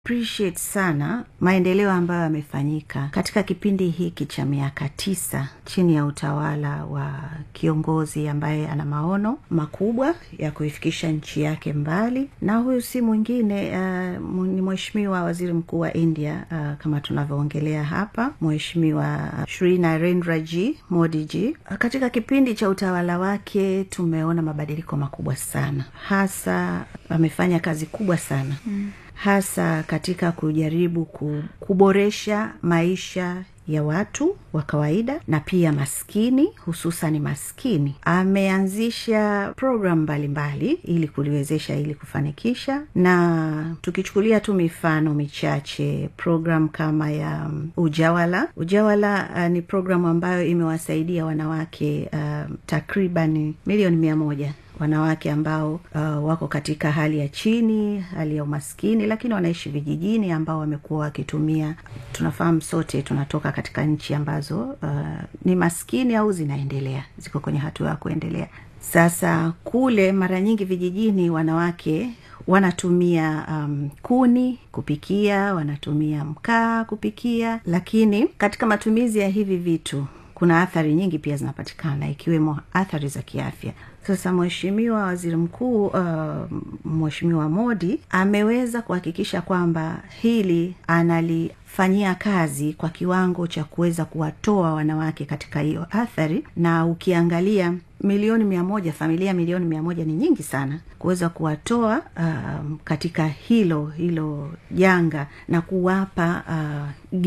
appreciate sana maendeleo ambayo yamefanyika katika kipindi hiki cha miaka tisa chini ya utawala wa kiongozi ambaye ana maono makubwa ya kuifikisha nchi yake mbali na huyu si mwingine uh, ni mheshimiwa waziri mkuu wa india uh, kama tunavyoongelea hapa mheshimiwa shri narendra g modi g katika kipindi cha utawala wake tumeona mabadiliko makubwa sana hasa amefanya kazi kubwa sana mm hasa katika kujaribu kuboresha maisha ya watu wa kawaida na pia maskini hususani maskini ameanzisha programu mbalimbali ili kuliwezesha ili kufanikisha na tukichukulia tu mifano michache programu kama ya um, ujawala ujawala uh, ni programu ambayo imewasaidia wanawake uh, takriban milioni mia moja wanawake ambao uh, wako katika hali ya chini hali ya umaskini lakini wanaishi vijijini ambao wamekuwa wakitumia tunafahamu sote tunatoka katika nchi ambazo uh, ni maskini au zinaendelea ziko kwenye hatua ya kuendelea sasa kule mara nyingi vijijini wanawake wanatumia um, kuni kupikia wanatumia mkaa kupikia lakini katika matumizi ya hivi vitu kuna athari nyingi pia zinapatikana ikiwemo athari za kiafya sasa mheshimiwa waziri mkuu uh, mheshimiwa modi ameweza kuhakikisha kwamba hili analifanyia kazi kwa kiwango cha kuweza kuwatoa wanawake katika hiyo athari na ukiangalia milioni mia moja familia milioni mia moja ni nyingi sana kuweza kuwatoa um, katika hilo hilo janga na kuwapa uh,